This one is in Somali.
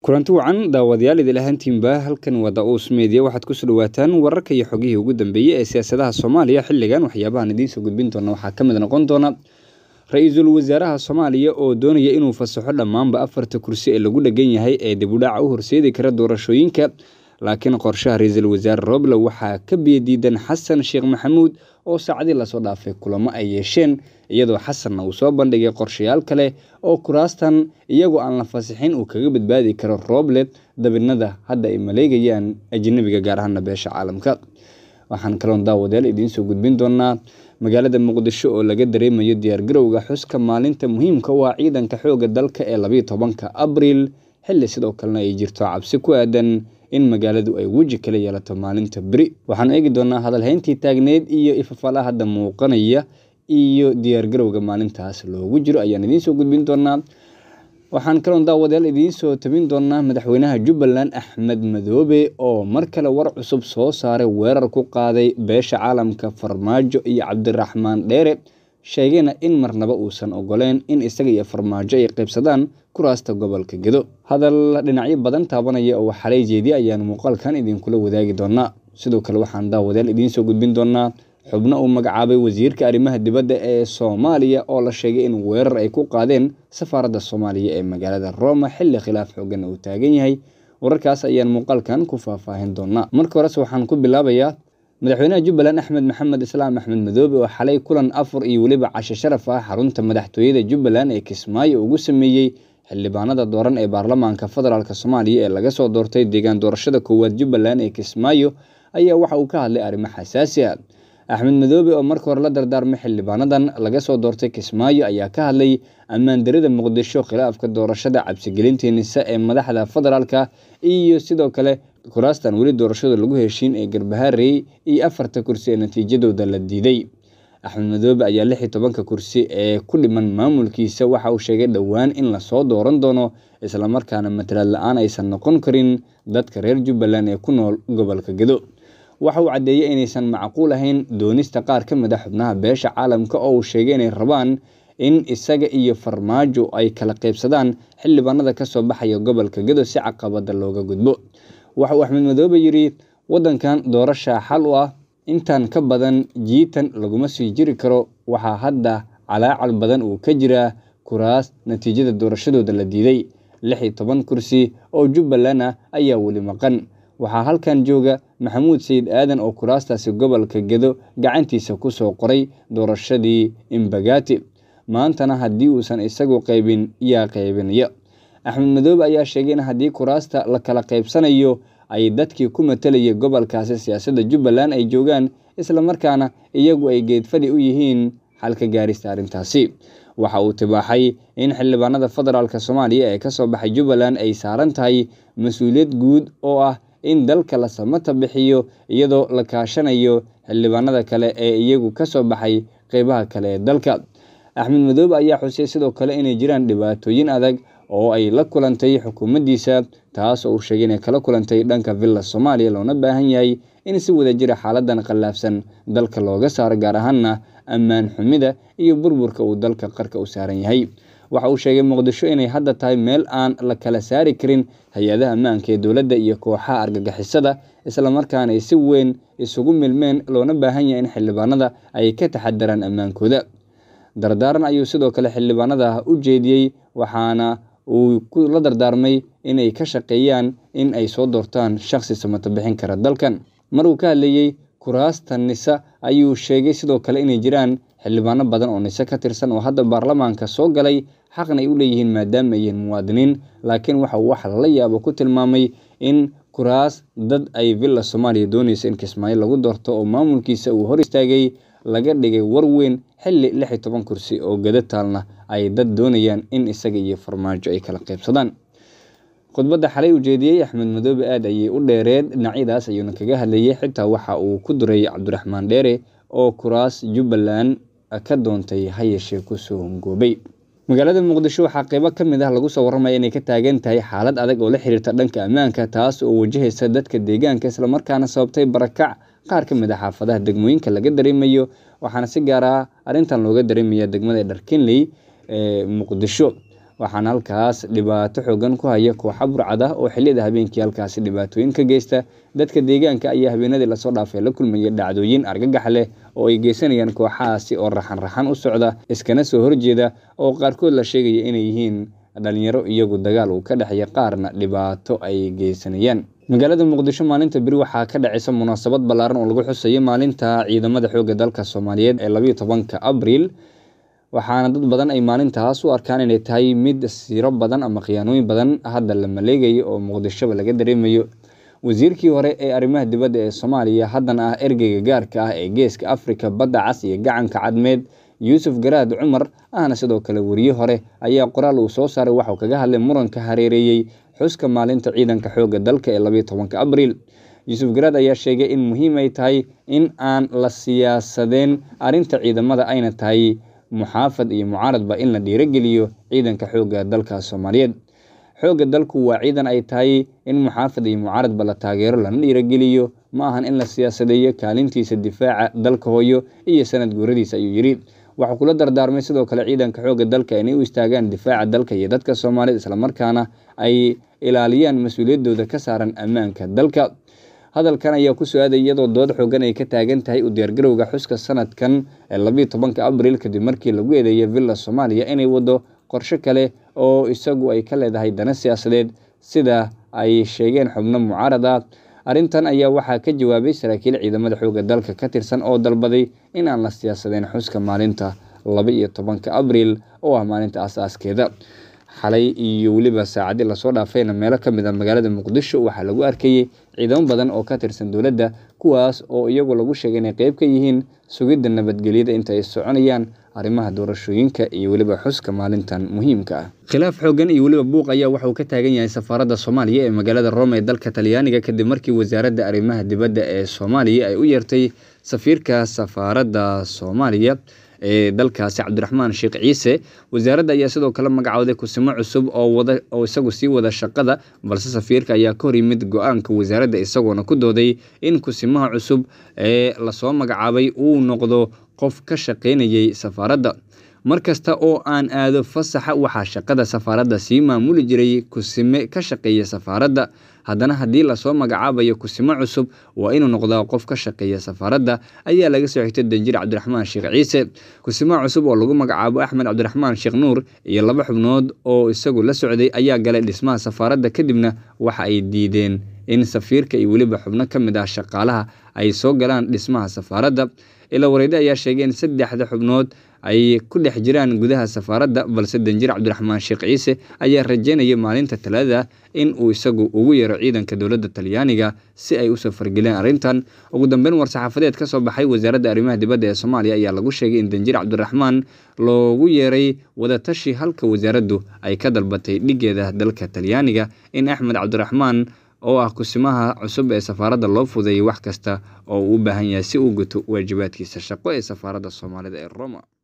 kulanti wacan daawadayaal idil ahaantiinba halkan waa da-uus meediya waxaad kusoo dhawaataan wararka iyo xogihii ugu dambeeyey ee siyaasadaha soomaaliya xilligan waxyaabahan idiinsoo gudbin doona waxaa ka mid noqon doona ra-iisul wasaaraha soomaaliya oo doonaya inuu fasaxo dhammaanba afarta kursi ee lagu dhegan yahay ee dibudhaca u horseedi kara doorashooyinka laakiin qorshaha ra-iisul wasaare roble waxaa ka biyadiidan xasan sheekh maxamuud oo saacadii lasoo dhaafay kulamo ay yeesheen iyadoo xasanna uu soo bandhigay qorshayaal kale oo kuraastan iyagoo aan la fasixin uu kaga badbaadi karo roble dabinada hadda ay maleegayaan ajnabiga gaar ahaana beesha caalamka waxaan kaloon daawadayaal idiinsoo gudbin doonaa magaalada muqdisho oo laga dareemayo diyaargarowga xuska maalinta muhiimka u ah ciidanka xooga dalka ee labayo tobanka abriil xilli sidoo kalena ay jirto cabsi ku aadan in magaaladu ay weji kala yeelato maalinta beri waxaanu eegi doonaa hadalhayntii taagneed iyo ifafala hadda muuqanaya iyo diyaargarowga maalintaas loogu jiro ayaan idiinsoo gudbin doonaa waxaan kaloon daawadayaal idiinsoo tabin doonaa madaxweynaha jubbaland axmed madoobe oo mar kale war cusub soo saaray weerar ku qaaday beesha caalamka farmaajo iyo cabdiraxmaan dheere sheegayna in marnaba uusan ogoleen in isaga iyo farmaajo ay qaybsadaan kuraasta gobolka gedo hadal dhinacyo badan taabanaya oo xalay jeediya ayaan muuqaalkan idinkula wadaagi doonaa sidoo kale waxaan daawadayaal idiinsoo gudbin doonaa xubno uu magacaabay wasiirka arrimaha dibadda ee soomaaliya oo la sheegay in weerar ay ku qaadeen safaaradda soomaaliya ee magaalada roma xilli khilaaf xoogan uu taagan yahay wararkaas ayaan muuqaalkan ku faahfaahin doonaa marka horese waxaan ku bilaabayaa madaxweynaha jubbaland axmed maxamed islaam axmed madoobe oo xalay kulan afar iyo weliba casho sharaf ah xarunta madaxtooyada jubbaland ee kismaayo ugu sameeyey xildhibaanada dooran ee baarlamaanka federaalk soomaaliya ee laga soo doortay deegaan doorashada koowaad jubbaland ee kismaayo ayaa waxa uu ka hadlay arrimo xasaasi ah axmed madoobe oo marka hore la dardaarmay xildhibaanadan laga soo doortay kismaayo ayaa ka hadlay ammaandarida muqdisho khilaafka doorashada cabsigelintii nise ee madaxda federaalka iyo sidoo kale kuraastan weli doorashada lagu heshiin ee garbaharey iyo afarta kursi ee natiijadooda la diiday axmed madoobe ayaa lix iyo tobanka kursi ee ku dhiman maamulkiisa waxa uu sheegay dhowaan in lasoo dooran doono islamarkaana matalaad la-aan aysan noqon karin dadka reer jubbaland ee ku nool gobolka gedo waxa uu caddeeyey inaysan macquul ahayn doonista qaar ka mid a xubnaha beesha caalamka oo uu sheegay inay rabaan in isaga iyo farmaajo ay kala qaybsadaan xildhibaanada kasoo baxaya gobolka gedo si caqabada looga gudbo waxa uu axmed madoobe yidhi waddankan doorasha xal u ah intaan ka badan jiitan laguma sii jiri karo waxaa hadda calaacal badan uu ka jiraa kuraas natiijada doorashadooda la diiday lix iyo toban kursi oo jubbaland ah ayaa weli maqan waxaa halkan jooga maxamuud sayid aadan oo kuraastaasi gobolka gedo gacantiisa kusoo qoray doorashadii imbagati maantana haddii uusan isagu qaybin yaa qaybinaya axmed madoobe ayaa sheegay in haddii kuraasta la kala qaybsanayo ay dadkii ku matalayay gobolkaasi siyaasadda jubbaland ay joogaan islamarkaana iyagu ay geedfadhi u yihiin xalka gaarista arrintaasi waxa uu tibaaxay in xildhibaanada federaalk soomaaliya ee kasoo baxay jubbaland ay saaran tahay mas-uuliyad guud oo ah in dalka la samata bixiyo iyadoo la kaashanayo xildhibaanada kale ee iyagu kasoo baxay qeybaha kale ee dalka axmed madoobe ayaa xusay sidoo kale inay jiraan dhibaatooyin adag oo ay la kulantay xukuumaddiisa taas oo uu sheegay inay kala kulantay dhanka villa soomaaliya loona baahan yahay in si wada jira xaaladan khilaafsan dalka looga saaro gaar ahaana ammaan xumida iyo burburka uu dalka qarka u saaran yahay waxa uu sheegay muqdisho inay hadda tahay meel aan la kala saari karin hay-adaha ammaanka ee dowladda iyo kooxaha argagixisada islamarkaana ay si weyn isugu milmeen loona baahan yahay in xildhibaanada ay ka taxadaraan ammaankooda dardaaran ayuu sidoo kale xildhibaanada u jeediyey waxaana uu la dardaarmay inay ka shaqeeyaan in ay soo doortaan shaqsi samato bixin kara dalkan mar uu ka hadlayey kuraasta nisa ayuu sheegay sidoo kale inay jiraan xildhibaano badan oo nise ka tirsan oo hadda baarlamaanka soo galay xaqna ay u leeyihiin maadaama ay yihiin muwaadiniin laakiin waxa uu wax lala yaabo ku tilmaamay in kuraas dad ay villa soomaaliya doonaysa in kismaayo lagu doorto oo maamulkiisa uu hor istaagay laga dhigay war weyn xilli lix iyo toban kursi oo gada taalna ay dad doonayaan in isaga iyo farmaajo ay kala qaybsadaan khudbadda xalay ujeediyey axmed madoobe aad ayay u dheereed dhinacyadaas ayuuna kaga hadlayay xitaa waxa uu ku duray cabdiraxmaan dheere oo kuraas jubbaland ka doontay ha yeeshee kusoo hongoobay magaalada muqdisho waxaa qeybo ka mid ah lagu soo warramaya inay ka taagan tahay xaalad adag oo la xiriirta dhanka ammaanka taas oo wajahaysa dadka deegaanka islamarkaana sababtay barakac qaar ka mid a xaafadaha degmooyinka laga dareemayo waxaana si gaar ah arrintan looga dareemaya degmada dharkinley ee muqdisho waxaana halkaas dhibaato xoogan ku haya kooxa burcad ah oo xilliyada habeenkii halkaasi dhibaatooyin ka geysta dadka deegaanka ayaa habeenadii lasoo dhaafay la kulmaya dhacdooyin argagax leh oo ay geysanayaan kooxahaasi oo raxan raxan u socda iskana soo horjeeda oo qaarkood la sheegaya inay yihiin dhalinyaro iyagu dagaal uu ka dhexeeya qaarna dhibaato ay geysanayaan magaalada muqdisho maalinta beri waxaa ka dhacaysa munaasabad ballaaran oo lagu xusayo maalinta ciidamada xoogga dalka soomaaliyeed ee labayo tobanka abriil waxaana dad badan ay maalintaas u arkaan inay tahay mid siro badan ama khiyaanooyin badan hadda la maleegayo oo muqdishoba laga dareemayo wasiirkii hore ee arrimaha dibadda ee soomaaliya haddana ah ergeyga gaarka ah ee geeska afrika badda cas iyo gacanka cadmeed yuusuf garaad cumar ahna sidoo kale weriye hore ayaa qoraal uu soo saaray waxauu kaga hadlay muranka hareereeyey xuska maalinta ciidanka xoogga dalka ee labayo tobanka abriil yuusuf garaad ayaa sheegay in muhiim ay tahay in aan la siyaasadeen arrinta ciidamada ayna tahay muxaafad iyo mucaaradba in la dhiirogeliyo ciidanka xoogga dalka soomaaliyeed xoogga dalku waa ciidan ay tahay in muxaafad iyo mucaaradba la taageero lana dhiirogeliyo ma ahan in la siyaasadeeyo kaalintiisa difaaca dalka hooyo iyo sanad guuradiisa ayuu yidhi waxuu kula dardaarmay sidoo kale ciidanka xoogga dalka inay u istaagaan difaaca dalka iyo dadka soomaaliyed islamarkaana ay ilaaliyaan mas-uuliyaddooda ka saaran ammaanka dalka hadalkan ayaa ku soo aaday iyadoo dood xoogan ay ka taagan tahay u diyaargarowga xuska sanadkan ee labayo tobanka abriil kadib markii lagu eedeeyay villa soomaaliya inay wado qorsho kale oo isagu ay ka leedahay dana siyaasadeed sida ay sheegeen xubno mucaarad ah arrintan ayaa waxaa ka jawaabay saraakiil ciidamada xoogga dalka ka tirsan oo dalbaday in aan la siyaasadeen xuska maalinta laba iyo tobanka abriil oo ah maalinta asaaskeeda xalay iyo weliba saacadii lasoo dhaafayna meelo ka mid a magaalada muqdisho waxaa lagu arkayey ciidamo badan oo ka tirsan dowladda kuwaas oo iyagu lagu sheegay inay qeyb ka yihiin sugidda nabadgelyada inta ay soconayaan arrimaha doorashooyinka iyo weliba xuska maalintan muhiimka ah khilaaf xoogan iyo weliba buuq ayaa waxa uu ka taagan yahay safaaradda soomaaliya ee magaalada rome ee dalka talyaaniga kadib markii wasaaradda arrimaha dibadda ee soomaaliya ay u yeertay safiirka safaaradda soomaaliya ee dalkaasi cabdiraxmaan sheekh ciise wasaaradda ayaa sidoo kale magacooday kusimo cusub oo isagu sii wada shaqada balse safiirka ayaa ka hor yimid go-aanka wasaaradda isagoona ku dooday in kusimaha cusub ee lasoo magacaabay uu noqdo qof ka shaqaynayay safaaradda mar kasta oo aan aado fasaxa waxaa shaqada safaaradda sii maamuli jiray kusime ka shaqeeya safaaradda haddana haddii lasoo magacaabayo kusimo cusub waa inuu noqdaa qof ka shaqeeya safaaradda ayaa laga soo xigtay danjir cabdiraxmaan sheekh ciise kusimaha cusub oo lagu magacaabo axmed cabdiraxmaan sheekh nuur iyo laba xubnood oo isagu la socday ayaa galay dhismaha safaaradda kadibna waxa ay diideen in safiirka iyo weliba xubno ka mid ah shaqaalaha ay soo galaan dhismaha safaaradda ila wareyde ayaa sheegay in saddexda xubnood ay ku dhex jiraan gudaha safaaradda balse danjir cabdiraxmaan sheekh ciise ayaa rajeynaya maalinta talaadada in uu isagu ugu yeero ciidanka dowladda talyaaniga si ay usoo fargeleen arrintan ugu dambeyn war-saxaafadeed ka soo baxay wasaaradda arrimaha dibadda ee soomaaliya ayaa lagu sheegay in danjir cabdiraxmaan loogu yeeray wadatashi halka wasaaraddu ay ka dalbatay dhigeeda dalka talyaaniga in axmed cabdiraxmaan oo ah kusimaha cusub ee safaaradda loo fudeeyay wax kasta oo uu u baahan yahay si uu guto waajibaadkiisa shaqo ee safaaradda soomaalida ee roma